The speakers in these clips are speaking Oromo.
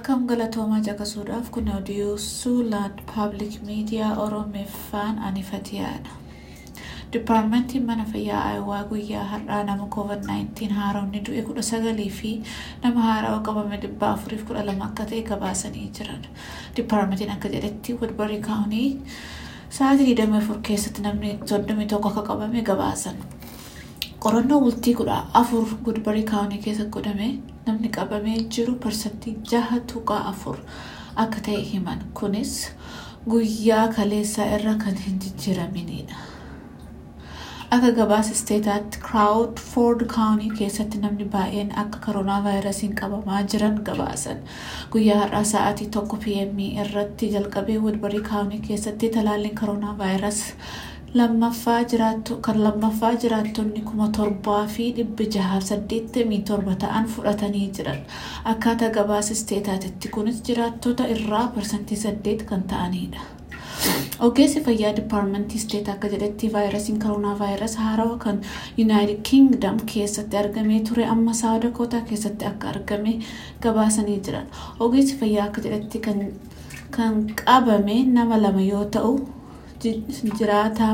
Akkam galatoomaa caqasuudhaaf kun odiyoo Suulaan Paabliik Miidiyaa Oromeeffaan anifatiyaadha. Dipaartimentiin mana fayyaa Aayawaa guyyaa har'aa nama COVID-19 haaromni du'e kudha sagalii fi nama haarawa qabame dhibba afuriif kudha lama akka ta'e gabaasanii jiran. Dipaartimentiin akka jedhetti Woodbury Kaawunii sa'aatii 24 keessatti namni 31 akka qabame gabaasan. Qorannoo bultii kudha afur Woodbury Kaawunii keessa godhame namni qabamee jiru parsantii jaha tuqaa afur akka ta'e himan. Kunis guyyaa kaleessaa irra kan hin jijjiiraminidha. Akka gabaasa isteetaatti Crawford Kaawunii keessatti namni baay'een akka koronaa vaayirasiin qabamaa jiran gabaasan. Guyyaa har'aa sa'aatii tokko PM irratti jalqabee Woodbury Kaawunii keessatti talaalliin koronaa vaayirasii lammaffaa jiraattu kan lammaffaa jiraattonni kuma torbaa fi dhibbi jahaaf saddeettamii torba ta'an fudhatanii jiran akkaataa gabaasa isteetaatitti kunis jiraattota irraa parsantii saddeet kan ta'anidha. Ogeessi fayyaa dipaartimentii isteet akka jedhetti vaayirasiin koronaa vaayirasii haarawaa kan yuunaayitid kiingdam keessatti argamee ture amma saawwa dakootaa keessatti akka argame gabaasanii jiran. Ogeessi fayyaa akka jedhetti kan qabame nama lama yoo ta'u jiraataa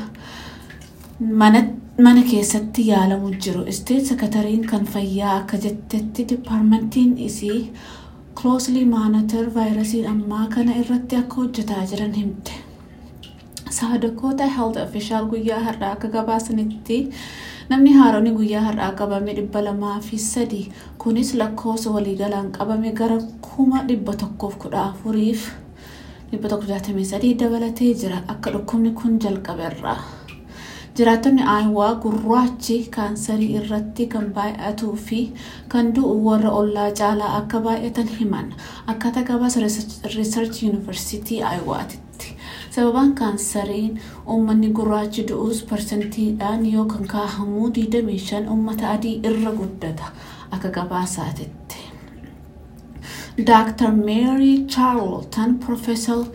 mana keessatti yaalamu jiru. Isteet sekatariin kan fayyaa akka jettetti dipaartimentiin isii closely monitor vaayirasiin ammaa kana irratti akka hojjetaa jiran himte. Saawwa Dakoota health official guyyaa har'aa akka gabaasanitti namni haaronni guyyaa har'aa qabame dhibba lamaa fi sadi kunis lakkoofsa waliigalaan qabame gara kuma dhibba tokkoof kudha afuriif dhibba tokko jaatamii sadii dabalatee jira akka dhukkubni kun jalqaberraa. Jiraattonni Aayawaa gurraachi kaansarii irratti kan baay'atuu fi kan du'u warra ollaa caalaa akka baay'atan himan akkaataa gabaasa Research University Aayawaatitti. Sababaan kaansariin uummanni gurraachi du'us parsantiidhaan yoo kan kaahamuu 25 uummata adii irra guddata akka gabaasaatitti. Dr. Mary Charlton, Professor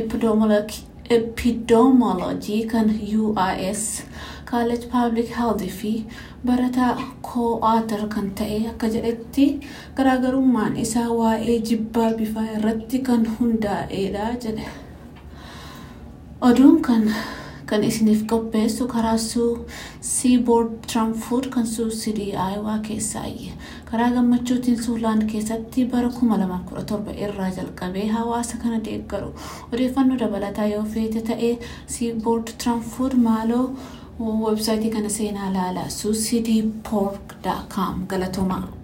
Epidemiology kan UIS College Public Health fi barataa co-author kan ta'e akka jedhetti garaagarummaan isaa waa'ee jibbaa bifaa irratti kan hundaa'edha jedhe. Oduun kan kan isiniif qopheessu karaa suu Seaboard Tramfood kan suusidii Aayawaa keessaayye. Karaa gammachuutiin Suulaan keessatti bara 2017 irraa jalqabee hawaasa kana deeggaru. Odeeffannoo dabalataa yoo feete ta'ee Seaboard Tramfood maaloo websaayitii kana seenaa ilaalaa suusidiipork.com galatoomaa.